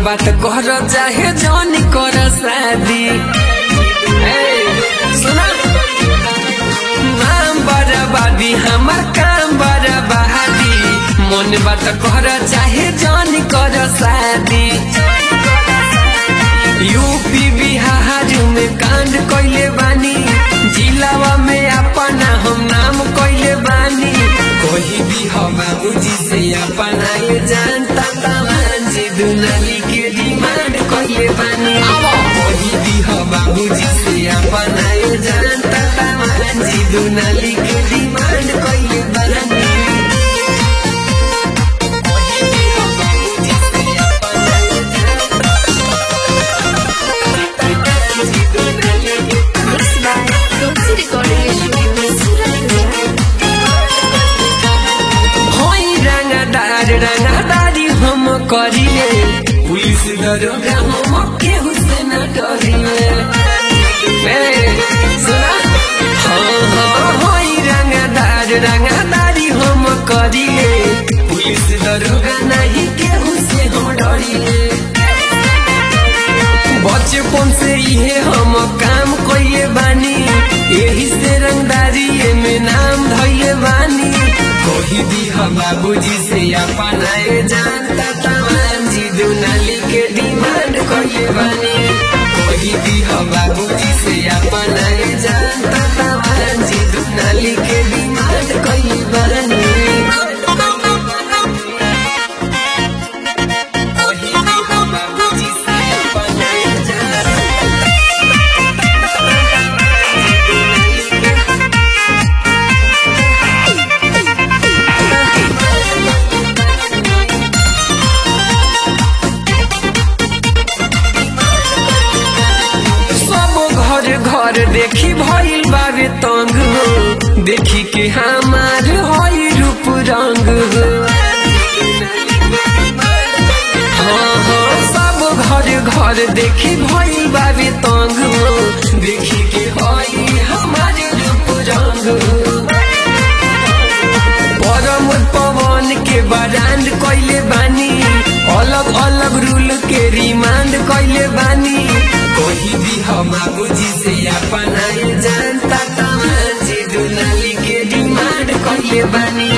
बात कर चाहे जौन कर शादी ए, सुना नाम बराबादी हमार काम बराबादी मन बात कर चाहे जौन कर शादी यूपी बिहार में कांड कैले बानी जिलावा में अपना हम नाम कैले बानी कोई भी हो बाबूजी से अपना ये जानता तमान जी दुनाली के डिमांड कैले बानी कोई भी हो बाबूजी से अपना ये जानता तमान जी दुनाली के डिमांड कैले बानी कोई भी हो बाबूजी से अपना ये जानता Mixed by Tulsi Recording Studio, Surat, Gujarat. होई रंगदार रंगदारी हम करिए पुलिस दरोगा हम केहू से न डरिए ए, सुना हाँ हाँ होई रंगदार रंगदारी हम करिए पुलिस दरोगा नहीं केहू से हम डरिए बचपन से इहे हम काम कइले बानी यही से रंगदारी में नाम धइले बानी कोई भी हम बाबूजी से अपना ये जानता तमाम जी दुनाली के डिमांड कइले बानी कोई भी हम बाबूजी से अपना ये जानता तमाम जी दुनाली के डिमांड कइले बानी कोई भी हम बाबूजी से अपना ये जानता सब घर घर देखी भइल बावे तंग हो देखी के हमार हई रूप रंग हो हाँ हाँ सब घर घर देखी भइल बावे तंग हो देखी के हई हमार रूप रंग हो परम पवन के बरांड कैले बानी अलग अलग रूल के रिमांड कैले बानी कोई भी हम बाबूजी से अपना ये जानता तमाम जी दुनाली के डिमांड कैले बानी